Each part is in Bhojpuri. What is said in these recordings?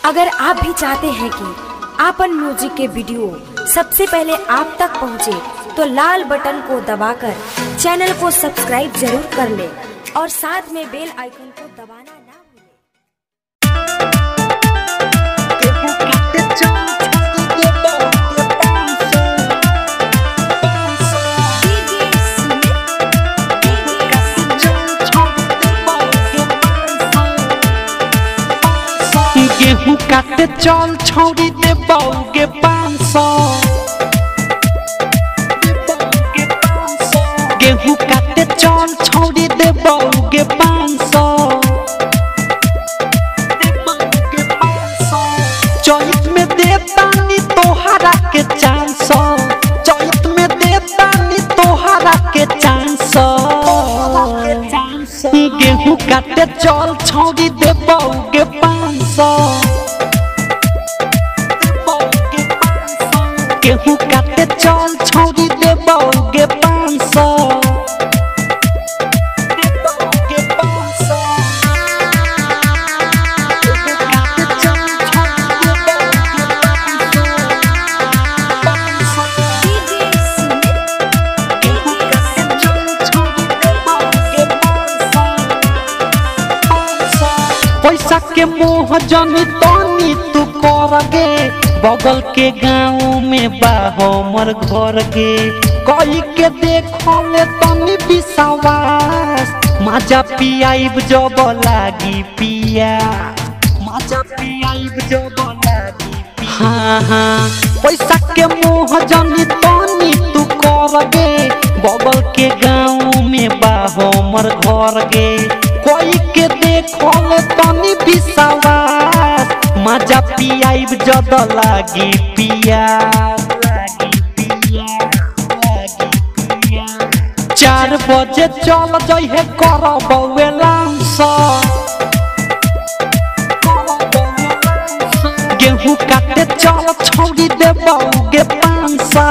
अगर आप भी चाहते हैं कि आपन म्यूजिक के वीडियो सबसे पहले आप तक पहुंचे, तो लाल बटन को दबाकर चैनल को सब्सक्राइब जरूर कर ले और साथ में बेल आइकन को दबाना ना भूलें। गेहूं काटे चल छौरी दे बौगे पाँच सौ गेहूं काटे चल छौरी दे बौगे पाँच सौ चौथ में दे तानी तोहरा के चार सौ चौथ में दे तानी तोहरा के चार सौ गेहूं काटे चल छौरी दे बौगे पाँच सौ गेहूं काटे चल छौरी दे बौगे पाँच सौ पैसा के मोह जनी तनी तू करगे बगल के गाँव में बा हमर घर गे कई के देखो ले तनी विश्वास माजा पियाइब जब लागी पिया माजा पियाइब जब लागी पिया हाँ हाँ पैसा के मोह जनी तनी तू करगे बगल के गाँव में बा हमर घर गे कोई के देखल तनी विश्वास मजा पियाइब जद लागी पिया चार बजे चल जइहे कर बउए लांस गेहूं काटे चल छौरी दे बउगे पाँच सौ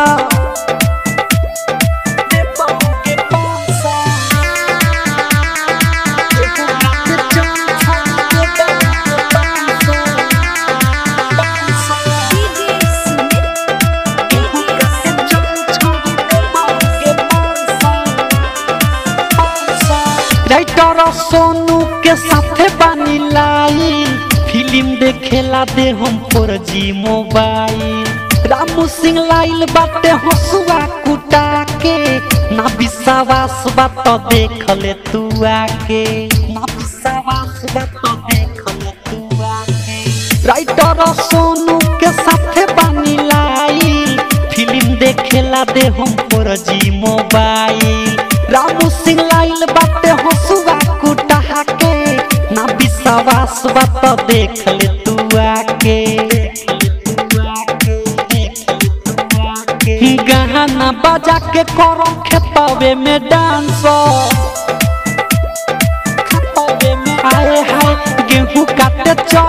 राइटर सोनू के साथे बानी लाई फिल्म देखेला दे हम पर जी मोबाइल रामू सिंह लाइल बाटे हसुआ कुटा के ना विश्वास बात देख ले तू आके ना विश्वास बात देख ले तू आके राइटर सोनू के साथे बानी लाई फिल्म देखेला दे हम पर जी मोबाइल रामू सिंह लाइल बाटे हसुआ कुटा के ना विश्वास बात देख ले तू आके गाना बजा के करो खेतवे में डांस आए हाय गेहूं काटे चल